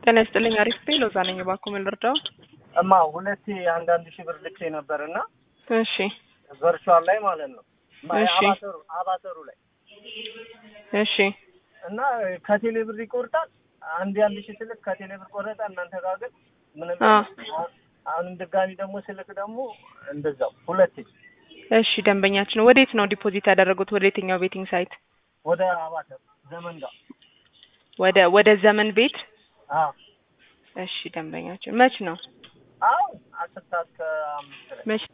ጤና ይስጥልኝ። አሪፍ ቤ ሎዛ ነኝ። እባክዎ ምን ልርዳው? እማ ሁለቴ አንዳንድ ሺህ ብር ልኬ ነበር እና እሺ ቨርቹዋል ላይ ማለት ነው እሺ። አባተሩ አባተሩ ላይ እሺ እና ከቴሌ ብር ይቆርጣል። አንድ አንድ ሺህ ስልክ ከቴሌ ብር ቆረጠ። እናንተ ጋር ግን ምንም አ የለም። አሁንም ድጋሚ ደግሞ ስልክ ደግሞ እንደዛው ሁለቴ እሺ ደንበኛችን ወዴት ነው ዲፖዚት ያደረጉት? ወደ የትኛው ቤቲንግ ሳይት? ወደ አባተሩ ዘመን ጋር ወደ ወደ ዘመን ቤት። አዎ እሺ ደንበኛችን መች ነው አሁን አስር ሰዓት ከአምስት ላይ መች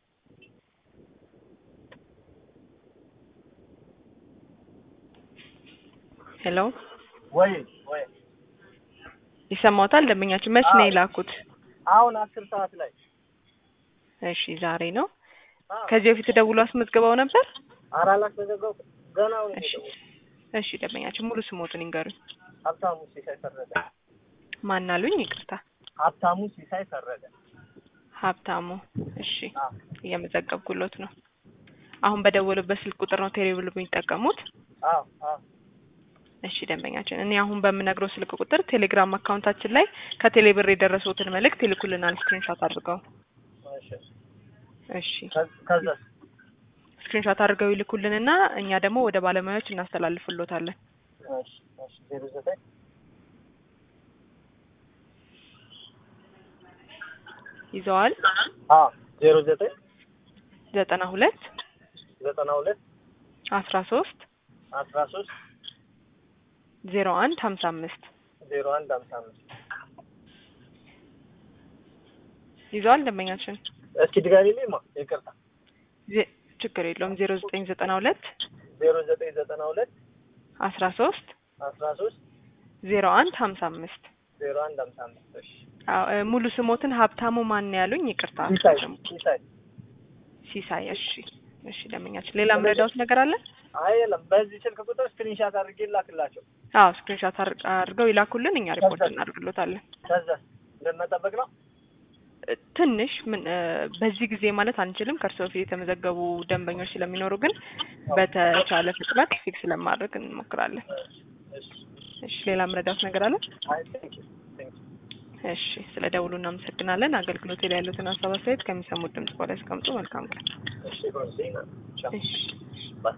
ሄሎ ወይ ወይ ይሰማዎታል? ደንበኛችን መች ነው አዎ። የላኩት? አሁን አስር ሰዓት ላይ እሺ ዛሬ ነው። አዎ። ከዚህ በፊት ደውሎ አስመዝግበው ነበር? ኧረ አላስመዘገቡ ገና አሁን እሺ የደወልኩት። እሺ ደንበኛችን ሙሉ ስሞትን ይንገሩኝ። ሀብታሙ ሲሳይ ፈረደ ማን አሉኝ? ይቅርታ ሀብታሙ ሲሳይ ፈረደ ሀብታሙ። እሺ አዎ እየመዘገብኩሎት ነው። አሁን በደወሉበት ስልክ ቁጥር ነው ቴሌብር የሚጠቀሙት? አዎ አዎ እሺ ደንበኛችን፣ እኔ አሁን በምነግረው ስልክ ቁጥር ቴሌግራም አካውንታችን ላይ ከቴሌብር የደረሰውትን መልእክት ይልኩልናል ስክሪንሾት አድርገው። እሺ እሺ ከ- ከዛ ስክሪንሾት አድርገው ይልኩልንና እኛ ደግሞ ወደ ባለሙያዎች እናስተላልፍሎታለን። እሺ እሺ ዜሮ ዘጠኝ ይዘዋል አዎ ዜሮ ዘጠኝ ዘጠና ሁለት ዘጠና ሁለት አስራ ሶስት አስራ ሶስት ዜሮ አንድ ሀምሳ አምስት ዜሮ አንድ ሀምሳ አምስት ይዘዋል ደንበኛችን። እስኪ ድጋሚ ማ ይቅርታ ዜ- ችግር የለውም ዜሮ ዘጠኝ ዘጠና ሁለት ዜሮ ዘጠኝ ዘጠና ሁለት አስራ ሶስት አስራ ሶስት ዜሮ አንድ ሀምሳ አምስት ዜሮ አንድ ሀምሳ አምስት እሺ አዎ እ፣ ሙሉ ስሞትን ሀብታሙ ማን ነው ያሉኝ? ይቅርታ ሲሳይ ስሙ። ሲሳይ ሲሳይ። እሺ እሺ ደንበኛችን፣ ሌላ ምረዳውት ነገር አለ? አይ የለም በዚህ ስልክ ቁጥር ስክሪንሻት አድርጌ ላክላቸው አዎ ስክሪንሾት አር- አድርገው ይላኩልን፣ እኛ ሪፖርት እናደርግሎታለን። ከዛ እንደመጠበቅ ነው እ፣ ትንሽ ምን እ፣ በዚህ ጊዜ ማለት አንችልም። ከእርሶ በፊት የተመዘገቡ ደንበኞች ስለሚኖሩ ግን በተቻለ ፍጥነት ፊክስ ለማድረግ እንሞክራለን። እሺ እሺ ሌላ ምረዳውት ነገር አለ? አይ ቴንክ ዩ ቴንክ ዩ እሺ ስለ ደውሉ እናመሰግናለን። አገልግሎት ላይ ያሉትን ሀሳብ አስተያየት ከሚሰሙት ድምጽ በላይ ያስቀምጡ። መልካም ቀን። እሺ ጎንዜና ቻው እሺ